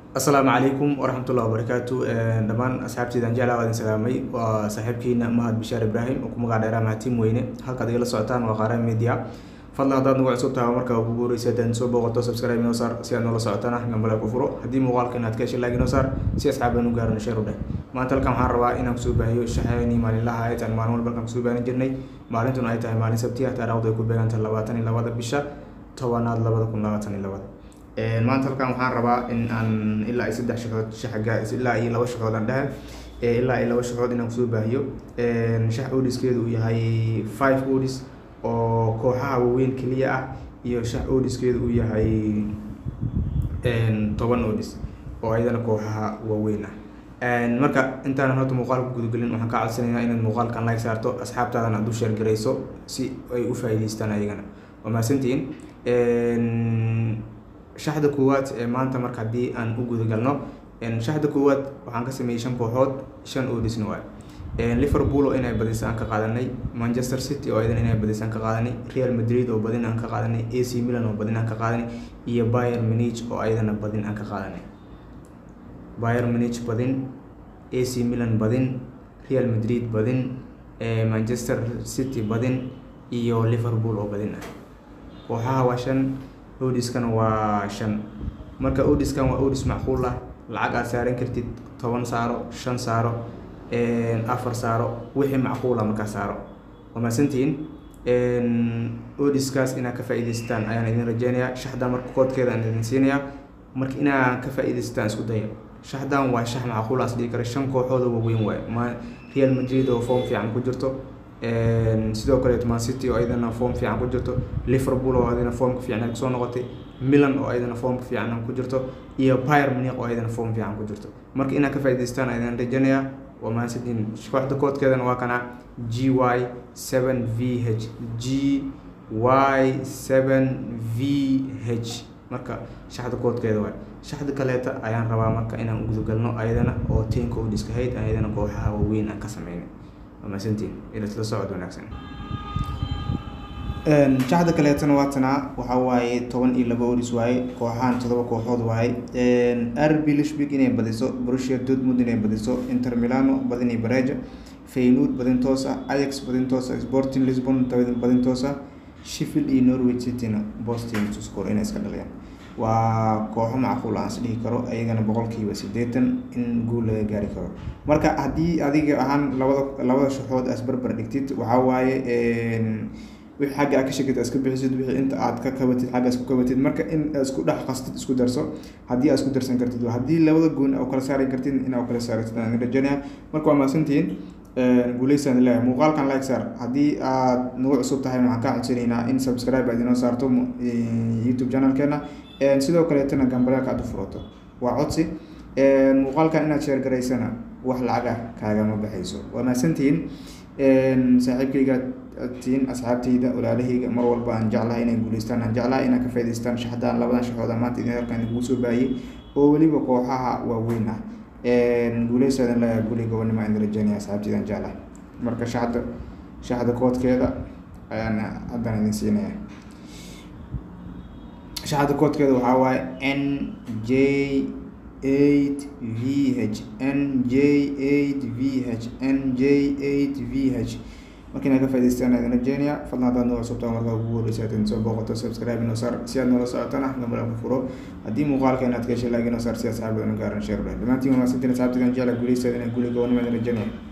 asalaamu calaykum waraxmatullahi wabarakaatu dhammaan asxaabteydan jeclaa waa idin salaamay waa saaxiibkiina mahad bishaar ibraahim oo ku magac dheeraa mahatiim weyne halkaad igala socotaan waa qaaraan media fadlan haddaad nagu cusub tahay marka ugu guureysa haddaad soo booqato subscribe inoo saar si aad noola socotana gambale ku furo haddii muuqaalka inaad ka heshay like inoo saar si asxaabaan u gaarno sheer u dheh maanta halkan waxaan rabaa inaan kusoo baahiyo shaxeynii maalinlaha ay tahay maalin walba halkan kusoo baahin jirnay maalintuna ay tahay maalin sabti ah taariikhdu ay ku beegantahay labaatan iyo labada bisha tobanaad labada kun labaatan iyo labada maanta halkan waxaan rabaa in aan ilaa iyo saddex shaxood shaxga ilaa iyo laba shaxood aan dhehe ilaa iyo laba shaxood inaan kusoo baahiyo shax odiskeedu uu yahay five odis oo kooxaha waaweyn keliya ah iyo shax odiskeedu uu yahay toban odis oo ayadana kooxaha waaweyn ah marka intaanan horta muuqaalka gudagelin waxaan ka codsanaynaa inaad muuqaalkan like saarto asxaabtaadan aad u sheergarayso si ay u faa'iidaystaan ayagana waa mahadsantihiin shaxda koowaad ee maanta marka haddii aan u gudagalno shaxda koowaad waxaan ka sameeyey shan kooxood shan odisna waay liverpool oo inay badisa aan ka qaadanay manchester city oo idan inay badisa aan ka qaadanay real madrid oo badin aan ka qaadanay ac milan oo badin aan ka qaadanay iyo bayer munich oo ayadana badin aan ka qaadanay bayer munich badin ac milan badin real madrid badin manchester city badin iyo liverpool oo badin ah kooxaha waa shan odiskana waa shan marka odiskan waa odis macquul ah lacag aad saaran kartid toban saaro shan saaro afar saaro wixii macquula markaa saaro waa mahadsantihiin odiskaas inaad ka faa'iidaystaan ayaan idin rajeynayaa shaxdan marka koodkeeda aan idin siinayaa marka inaad ka faa'iidaystaan isku daya shaxdan waa shax macquul as dhigi kara shan kooxood oo waaweyn waaye ma real madrid oo form fiican ku jirto sidoo kaleeto man city oo ayadana form fiican ku jirto liverpool oo ayadana formka fiican kusoo noqotay milan oo ayadana formka fiican ku jirto iyo pyr muniq oo ayadana form fiican ku jirto marka inaad ka faa'iidaystaan ayaan rajeynayaa waa mahadsantiin kooxda koodkeedana waa kana g y seven v h g y seven v h marka shaxda koodkeeda waay shaxda kaleeta ayaan rabaa marka inaan gudagalno ayadana oo tenka odiska hayd ayadana kooxaha waaweyn aan ka sameynay waa mahadsantiin ilasla socod wanaagsan shaxda kaleetana waa tanaa waxaa waaye toban iyo laba odis waaye kooxahan todoba kooxood waaye rb lishbig inay badiso brusia dortmund inay badiso inter milano badin iyo bareja feynud badin toosa ayax badin toosa sporting lisbon badin toosa sheffield iyo norwich cityna boston to score inay iska dhaliyaan waa kooxo macquul aan is dhihi karo ayagana boqolkiiba siddeetan in guul laga gaari karo marka haddii adiga ahaan labada labada shaxood as barbar dhigtid waxaa waaye wixii xagga aad ka sheegtid iska bixisid wixii inta aad ka kabatid xagga isku kabatid marka in isku dhex qastid isku darso haddii aad isku darsan kartid haddii labada goon oo kala saari kartid in aad kala saartid aan rajaynaya marka waa mahadsantihiin guuleysaan leeyahay muuqaalkan like saar haddii aad nagu cusub tahay waxaan kaa codsanaynaa in subscribe aad inoo saarto youtube channelkeena sidoo kaleetana gambaleelka aad u furato waa codsi muuqaalkan inaad sheer garaysana wax lacaga kaagama baxayso waa mahadsantihiin saaxiibkayga tiin asxaabtayda walaalahayga mar walba aan jeclahay inay guuleystaan aan jeclahay inaan ka faa'idaystaan shaxdaan labadan shaxooda maanta idin halkan idinkugu soo baahiyey oo weliba kooxaha waaweyn ah guuleysaadan leeyahay guli gobonimo aan rajeynaya asxaabtaydan jeclahay marka shaxda shaxda koodkeeda ayaan haddana idin siinaya shaxda koodkeeda waxaa waaye n j eight v h n j eight v h n j eight v h marka inaad ka faa'idaystaan aadin rajeynaya fadlan haddaad noo cusubtaa markaa ugu horeysa aad soo booqato subscribe inoo saar si aad noola socotana gambala ku furo haddii muuqaalka inaad ka heshay like inoo saar si asxaabada nu gaaran sheer dhamaantiin waa mahadsantiin asxaabtigan jecla guuleystaada inay guuli gobanimo idin rajeynaya